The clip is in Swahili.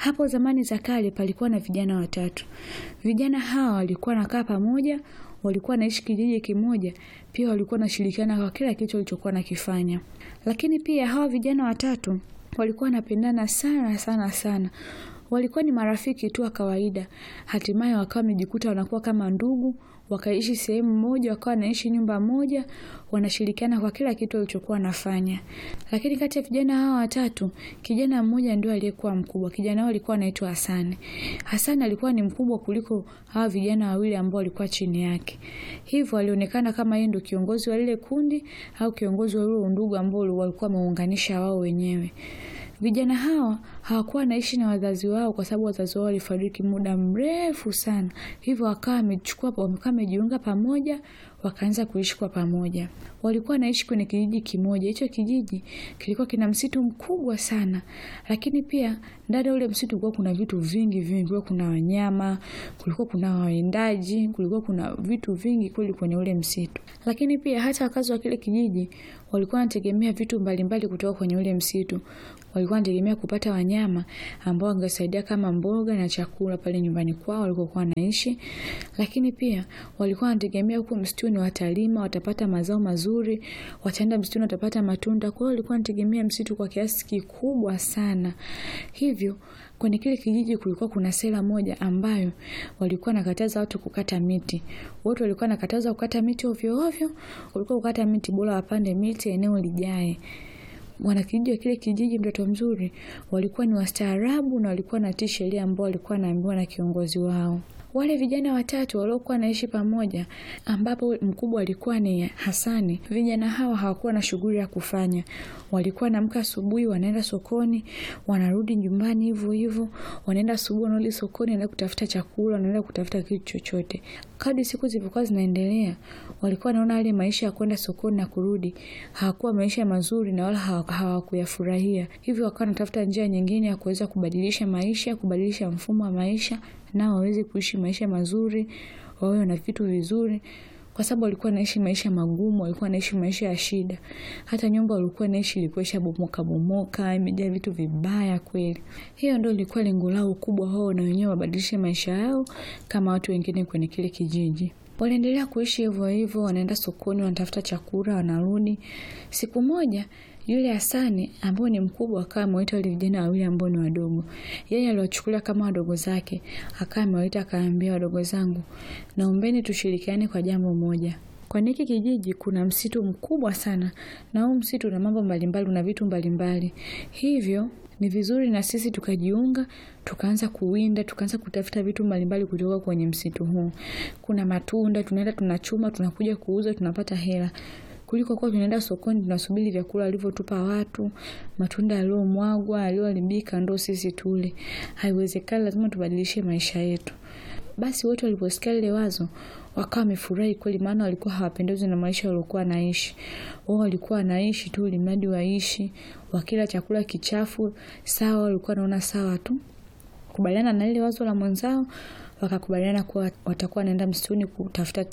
Hapo zamani za kale palikuwa na vijana watatu. Vijana hawa walikuwa nakaa pamoja, walikuwa wanaishi kijiji kimoja, pia walikuwa wanashirikiana kwa kila kitu walichokuwa nakifanya. Lakini pia hawa vijana watatu walikuwa wanapendana sana sana sana. Walikuwa ni marafiki tu wa kawaida. Hatimaye wakawa wamejikuta wanakuwa kama ndugu, wakaishi sehemu moja, wakawa wanaishi nyumba moja, wanashirikiana kwa kila kitu walichokuwa wanafanya. Lakini kati ya vijana hawa watatu, kijana mmoja ndio aliyekuwa mkubwa. Kijana huyo alikuwa anaitwa Hasani. Hasani alikuwa ni mkubwa kuliko hawa vijana wawili ambao walikuwa chini yake. Hivyo alionekana kama yeye ndio kiongozi wa lile kundi au kiongozi wa ule undugu ambao walikuwa wameunganisha wao wenyewe. Vijana hawa hawakuwa wanaishi na wazazi wao kwa sababu wazazi wao walifariki muda mrefu sana. Hivyo wakawa wamechukua wakawa wamejiunga pamoja, wakaanza kuishi kwa pamoja. Walikuwa wanaishi kwenye kijiji kimoja. Hicho kijiji kilikuwa kina msitu mkubwa sana. Lakini pia ndani ya ule msitu kulikuwa kuna vitu vingi vingi, kulikuwa kuna wanyama, kulikuwa kuna wawindaji, kulikuwa kuna vitu vingi kweli kwenye ule msitu. Lakini pia hata wakazi wa kile kijiji walikuwa wanategemea vitu mbalimbali kutoka kwenye ule msitu. Walikuwa wanategemea kupata wanyama ambao wangesaidia kama mboga na chakula pale nyumbani kwao walikokuwa wanaishi. Lakini pia walikuwa wanategemea huko msituni watalima, watapata mazao mazuri, wataenda msituni watapata matunda. Kwa hiyo walikuwa wanategemea msitu kwa kiasi kikubwa sana. Hivyo kwenye kile kijiji kulikuwa kuna sera moja ambayo walikuwa nakataza watu kukata miti. Watu walikuwa nakataza kukata miti ovyo ovyo, walikuwa kukata miti bora wapande miti eneo lijae. Wanakijiji wa kile kijiji, mtoto mzuri, walikuwa ni wastaarabu na walikuwa natii sheria ambao walikuwa wanaambiwa na kiongozi wao. Wale vijana watatu waliokuwa wanaishi pamoja, ambapo mkubwa alikuwa ni Hasani. Vijana hawa hawakuwa na shughuli ya kufanya, walikuwa wanaamka asubuhi, wanaenda sokoni, wanarudi nyumbani hivyo hivyo, wanaenda asubuhi, wanarudi sokoni, wanaenda kutafuta chakula, wanaenda kutafuta kitu chochote. Kadri siku zilivyokuwa zinaendelea, walikuwa wanaona yale maisha ya kwenda sokoni na kurudi hawakuwa maisha mazuri na wala hawakuyafurahia. Hivyo wakawa wanatafuta njia nyingine ya kuweza kubadilisha maisha, kubadilisha mfumo wa maisha nao waweze kuishi maisha mazuri, wawe na vitu vizuri, kwa sababu walikuwa wanaishi maisha magumu, walikuwa wanaishi maisha ya shida. Hata nyumba walikuwa wanaishi ilikuwa ishabomoka bomoka, imejaa vitu vibaya kweli. Hiyo ndio ilikuwa lengo lao kubwa, wao na wenyewe wabadilishe maisha yao kama watu wengine kwenye kile kijiji. Waliendelea kuishi hivyo hivyo, wanaenda sokoni, wanatafuta chakula, wanarudi. Siku moja yule Hasani ambao ni mkubwa akawa amewaita wale vijana wawili ambao ni wadogo. Yeye aliwachukulia kama wadogo zake, akawa amewaita akaambia, wadogo zangu, naombeni tushirikiane kwa jambo moja. Kwenye hiki kijiji kuna msitu mkubwa sana, na huu msitu una mambo mbalimbali, una vitu mbalimbali. Hivyo ni vizuri na sisi tukajiunga, tukaanza kuwinda, tukaanza kutafuta vitu mbalimbali kutoka kwenye msitu huu. Kuna matunda, tunaenda tunachuma, tunakuja kuuza, tunapata hela kuliko kuwa tunaenda sokoni tunasubiri vyakula walivyotupa watu, matunda yaliyomwagwa, yaliyoharibika ndo sisi tule. Haiwezekani, lazima tubadilishe maisha yetu. Basi wote waliposikia lile wazo wakawa wamefurahi kweli, maana walikuwa hawapendezwi na maisha waliokuwa wanaishi. Wao walikuwa wanaishi tu ili mradi waishi, wakila chakula kichafu sawa, walikuwa wanaona sawa tu. Kubaliana na ile wazo la mwenzao, wakakubaliana kuwa watakuwa wanaenda msituni kutafuta